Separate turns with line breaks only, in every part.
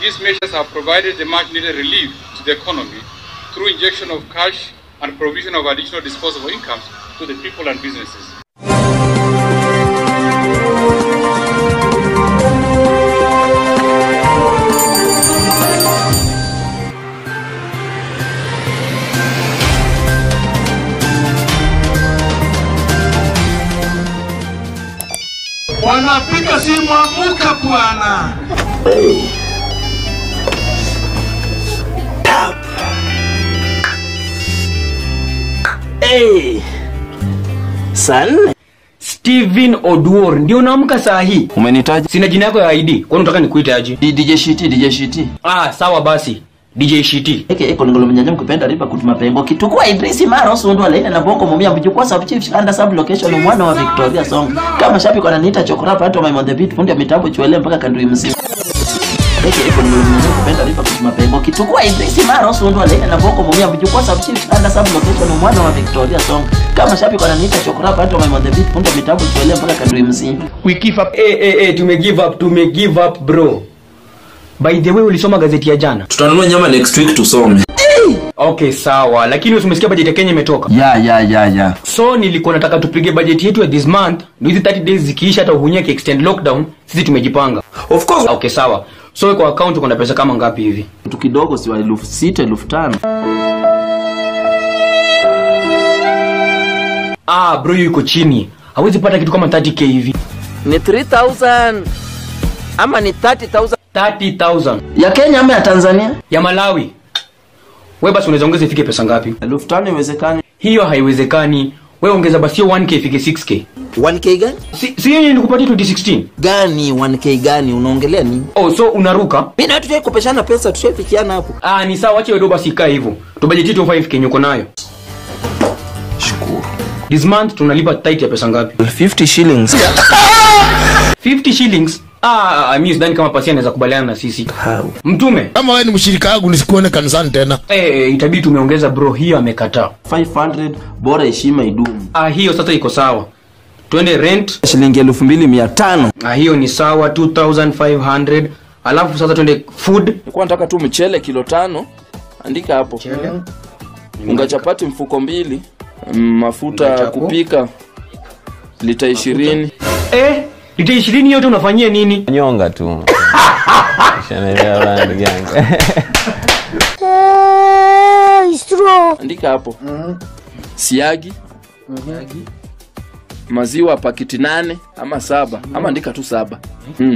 These measures have provided the much needed relief to the economy through injection of cash and provision of additional disposable incomes to the people and businesses.
Wanapiga simu, amuka bwana.
Hey. Saa nne
Steven Oduor ndio unaamka saa hii.
umenitaja
Sina jina yako ya ID. Kwani unataka nikuite aje?
D- DJ Shiti, DJ Shiti.
Ah, sawa basi. DJ Shiti.
Eke eko ngolo mnyanya mkupenda riba kutuma pengo kitukua Idrisi Maro Sundu alaina na boko mumia mjukua sub chief under sub location mwana wa Victoria Song. Kama shabiki wananiita chokorapa hata my on the beat fundi ya mitambo chwele mpaka kandui mzima. Eke eko ngolo mnyanya mkupenda riba kutuma pengo kitukua Idrisi Maro Sundu alaina na boko mumia mjukua sub chief under sub location mwana wa Victoria Song. Kama shabiki wananiita chokorapa hata my on the beat fundi ya mitambo chwele mpaka kandui mzima.
We give up. Eh eh eh, tume give up, tume give up bro. By the way, ulisoma gazeti ya jana?
tutanunua nyama next week tusome
Okay, sawa. Lakini usimesikia bajeti ya Kenya imetoka.
Ya ya ya ya.
So nilikuwa nataka tupige bajeti yetu ya this month. Ndio hizi 30 days zikiisha hata uhunyia extend lockdown, sisi tumejipanga.
of course
Okay, sawa. So kwa account uko na pesa kama ngapi hivi?
Kitu kidogo si wa elfu sita elfu tano.
Ah, bro yuko chini. Hawezi pata kitu kama 30k hivi.
ni 3000 ama ni 30000
30,000
Ya Kenya ama ya Tanzania?
ya Malawi. Wewe basi unaweza ongeza ifike pesa ngapi?
elfu tano iwezekani.
Hiyo haiwezekani. Wewe ongeza basi hiyo 1k ifike 6k.
1k gani
Si si yeye nilikupatia 2016.
gani 1k gani unaongelea nini
Oh, so unaruka?
mi na tushai kupeshana pesa tushaifikiana hapo
Ah, ni sawa, acha wewe basi ikae hivyo. Tubajeti tu 5k nyuko nayo.
Shukuru.
This month tunalipa tight ya pesa ngapi?
50 shillings.
50 shillings. Ah, mimi sidhani kama pasi anaweza kubaliana na sisi.
How?
Mtume,
kama wewe ni mshirika wangu nisikuone kanisani tena
eh, itabidi tumeongeza bro, hiyo amekataa.
500 bora heshima idumu.
Ah, hiyo sasa iko sawa. Twende rent.
Shilingi elfu mbili mia tano.
Ah, hiyo ni sawa 2500. Alafu sasa twende food.
nilikuwa nataka tu mchele kilo tano andika hapo unga chapati mfuko mbili mm, mafuta
Unga chapo.
kupika lita ishirini
Eh, lita 20 yote unafanyia nini?
nyonga tu Ushaelewa bana ndugu yangu
andika hapo siagi maziwa pakiti nane ama saba ama andika tu saba mm.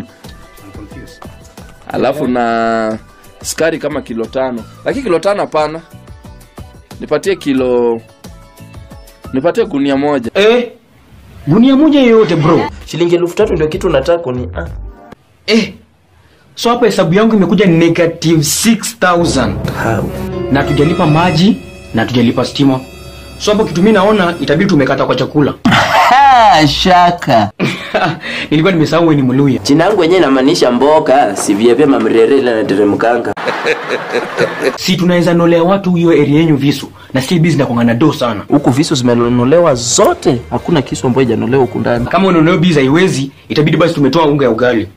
alafu na skari kama kilo tano lakini kilo tano hapana nipatie kilo nipatie gunia moja
Eh, gunia moja yoyote bro.
Shilingi elfu tatu ndio kitu nataka kuni. Ah.
Eh, so hapa hesabu yangu imekuja negative 6000
How?
na tujalipa maji na tujalipa stima. So hapo kitu mimi naona itabidi tumekata kwa chakula.
Ha, shaka.
Nilikuwa nimesahau wewe ni Mluya.
Jina yangu yenyewe inamaanisha mboka, si vyepia mamrere ile nateremkanga.
Si tunaweza nolea watu hiyo area yenyu visu na si busy na kuangana do sana.
Huku visu zimenolewa zote. Hakuna kisu ambayo hajanolewa huku ndani.
Kama unaonea busy haiwezi, itabidi basi tumetoa unga ya ugali.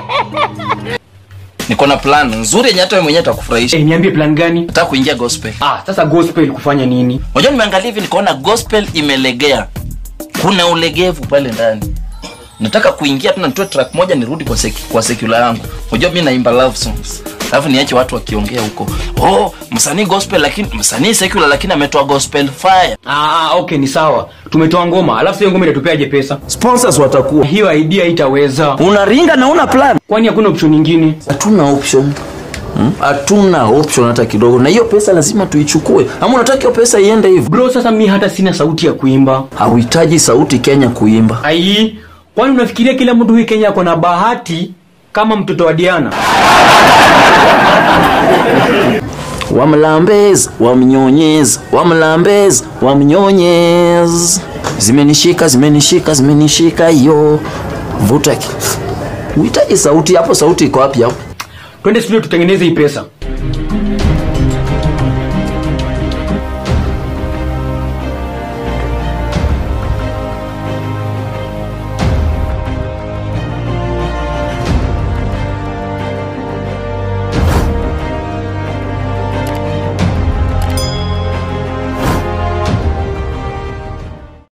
niko na plan nzuri yenye hata wewe mwenyewe itakufurahisha
Eh, niambie plan gani?
nataka kuingia gospel
Ah, sasa gospel kufanya nini?
unajua nimeangalia hivi nikaona gospel imelegea kuna ulegevu pale ndani nataka kuingia tena nitoe track moja nirudi kwa seki, kwa secular yangu unajua mimi naimba love songs alafu niache watu wakiongea huko oh msanii gospel lakini msanii secular lakini ametoa gospel fire
Ah, okay ni sawa. Tumetoa ngoma, alafu hiyo ngoma itatupeaje pesa?
Sponsors watakuwa.
Hiyo idea itaweza.
Unaringa na una plan.
Kwani hakuna option nyingine?
Hatuna option. Hmm? Hatuna option hata kidogo. Na hiyo pesa lazima tuichukue. Ama unataka hiyo pesa iende hivyo?
Bro, sasa mi hata sina sauti ya kuimba.
Hauhitaji sauti Kenya kuimba.
Ai, kwani unafikiria kila mtu hii Kenya ako na bahati kama mtoto wa Diana?
Wamlambez, wamnyonyez, wamlambez, wamnyonyez. Zimenishika, zimenishika, zimenishika yo. Vuta. ki- Uhitaji sauti hapo, sauti iko wapi hapo?
Twende studio tutengeneze hii pesa.